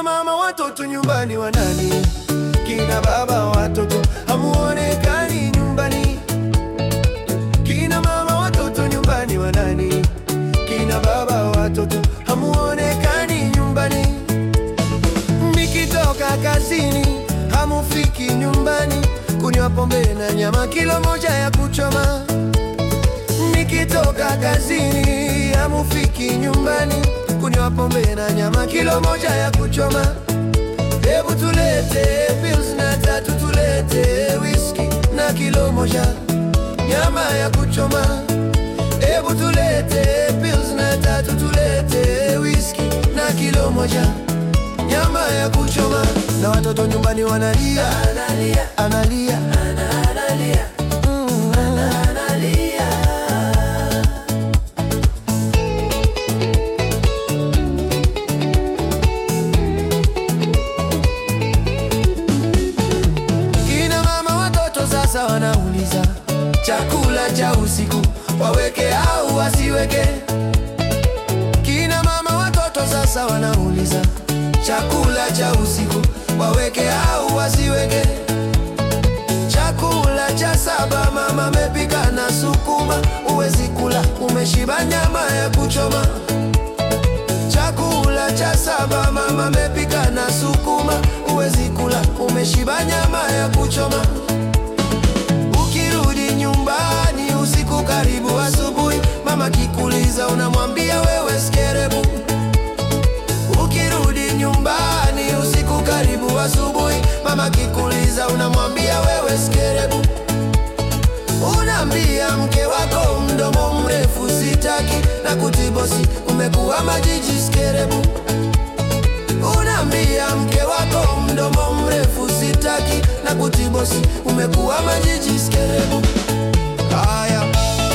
Kina mama watoto nyumbani wa nani? Kina baba watoto hamuonekani nyumbani. Kina mama watoto nyumbani wa nani? Kina baba watoto hamuonekani nyumbani. Nikitoka kazini hamufiki nyumbani, kunywa pombe na nyama kilo moja ya kuchoma. Nikitoka kazini hamufiki nyumbani, kunywa pombe na nyama kilo moja ya kuchoma. Hebu tulete pills na tatu, tulete whisky na kilo moja nyama ya kuchoma. Hebu tulete pills na tatu, tulete whisky na kilo moja nyama ya kuchoma. Na watoto nyumbani wanalia, analia, analia, analia, mm, analia. Kina mama watoto sasa wanauliza chakula cha usiku waweke au wasiweke. Kina mama watoto sasa wanauliza chakula cha usiku waweke au wasiweke. Chakula cha saba mama amepika na sukuma, uwezi kula umeshiba nyama ya kuchoma. Chakula cha saba mama amepika na sukuma, uwezi kula umeshiba nyama ya kuchoma. Ukirudi nyumbani usiku karibu asubuhi, mama kikuliza unamwambia wewe skerebu. Ukirudi nyumbani usiku karibu asubuhi, mama kikuliza unamwambia wewe skerebu. Unaambia mke wako mdomo mrefu sitaki, na kutibosi umekuwa majiji skerebu. Unaambia mke wako mdomo mrefu sitaki, na kutibosi umekuwa majiji skerebu. Haya.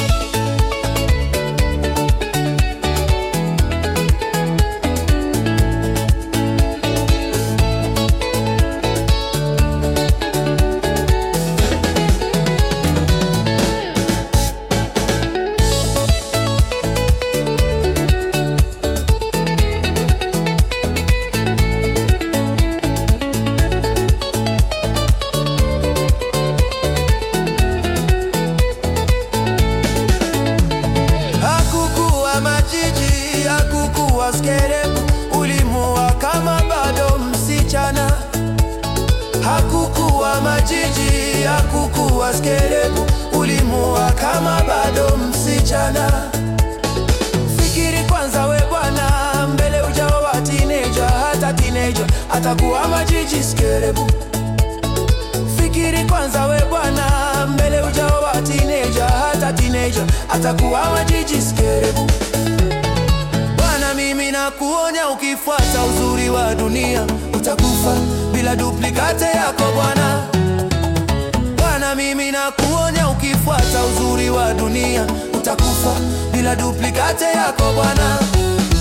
Hakukuwa majiji, hakukuwa skerebu, ulimua kama bado msichana. Hakukuwa majiji, hakukuwa skerebu, ulimua kama bado msichana. Fikiri kwanza we bwana, mbele ujawa teenager, hata teenager atakuwa majiji skerebu. Fikiri kwanza we bwana, mbele ujawa teenager, hata teenager atakuwa majiji skerebu. Bwana, mimi nakuonya, ukifuata uzuri wa dunia utakufa bila duplikate yako bwana. Bwana, mimi nakuonya, ukifuata uzuri wa dunia utakufa bila duplikate yako bwana.